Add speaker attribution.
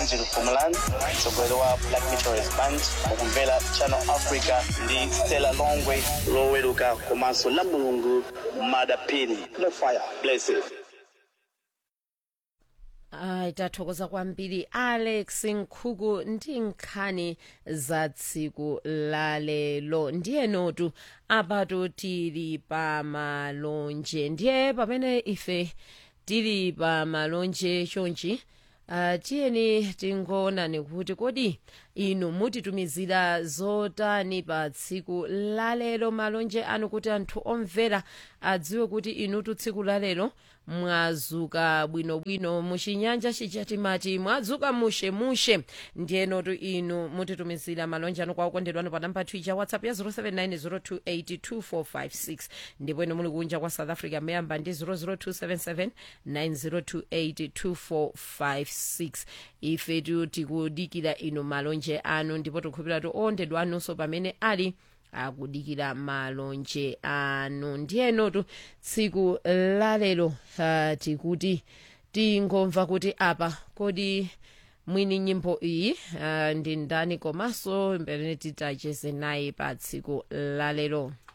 Speaker 1: Angel Pumalan mtsogoleri wa Black Meteorist Band mukumvera Channel Africa ndi Stella Longwe loweruka komanso la mulungu madapini no fire blessed
Speaker 2: ayi tathokoza kwambiri alex nkhuku ndi nkhani za tsiku lalelo ndiye notu apatu tili pa malonje ndiye pamene ife tili pa malonje chonchi uh, tiyeni tingoonani kuti kodi inu mutitumizira zotani pa tsiku lalero malonje anu kuti anthu omvera adziwe kuti inutu tsiku lalero mwazuka bwinobwino muchinyanja chija timati mwadzuka mushemushe ndiyenotu inu mutitumizira malonje anu kwa okondedwa anu pa namba twicha whatsapp ya 07902825456 ndipo inu muli kunja kwa south africa muyamba ndi 0027790282456 ife tikudikira inu malonje anu ndipo tikukhulupirira kuti okondedwa anunso pamene ali akudikira malonje anu ndiyenotu tsiku lalero uh, tikuti tingomva kuti apa kodi mwini nyimbo iyi uh, ndi ndani komanso mbere titacheze naye pa tsiku lalero